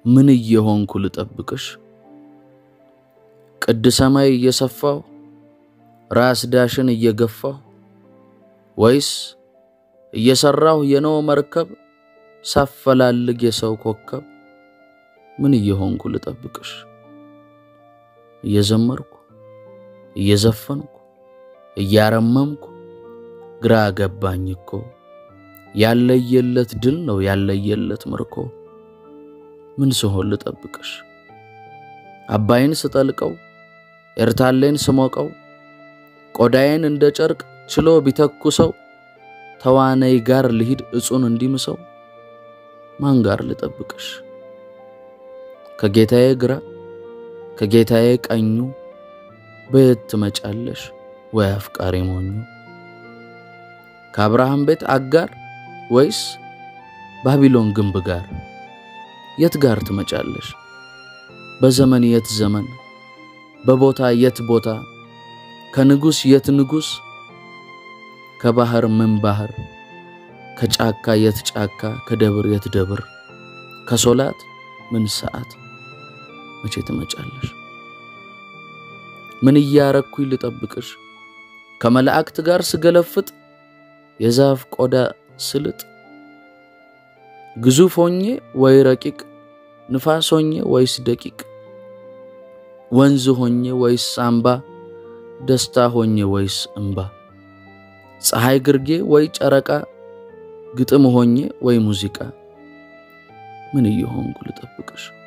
ምን እየሆንኩ ልጠብቅሽ? ቅድ ሰማይ እየሰፋሁ ራስ ዳሽን እየገፋሁ ወይስ እየሰራሁ የነው መርከብ ሳፈላልግ የሰው ኮከብ ምን እየሆንኩ ልጠብቅሽ? እየዘመርኩ እየዘፈንኩ እያረመምኩ ግራ ገባኝ እኮ ያለየለት ድል ነው ያለየለት ምርኮ ምን ስሆን ልጠብቅሽ? አባይን ስጠልቀው ኤርታሌን ስሞቀው ቆዳዬን እንደ ጨርቅ ችሎ ቢተኩሰው ተዋነይ ጋር ልሂድ እጹን እንዲምሰው ማን ጋር ልጠብቅሽ? ከጌታዬ ግራ ከጌታዬ ቀኙ በየት ትመጫለሽ ወይ አፍቃሪ ሞኙ? ከአብርሃም ቤት አጋር ወይስ ባቢሎን ግንብ ጋር የት ጋር ትመጫለሽ? በዘመን የት ዘመን በቦታ የት ቦታ ከንጉስ የት ንጉስ ከባህር ምን ባህር ከጫካ የት ጫካ ከደብር የት ደብር ከሶላት ምን ሰዓት መቼ ትመጫለሽ? ምን እያረኩኝ ልጠብቅሽ? ከመላእክት ጋር ስገለፍጥ የዛፍ ቆዳ ስልጥ ግዙፍ ሆኜ ወይ ረቂቅ ንፋስ ሆኜ ወይስ ደቂቅ ወንዝ ሆኜ ወይስ አምባ ደስታ ሆኜ ወይስ እምባ ፀሐይ ግርጌ ወይ ጨረቃ ግጥም ሆኜ ወይ ሙዚቃ ምን እየሆንኩ ልጠብቅሽ?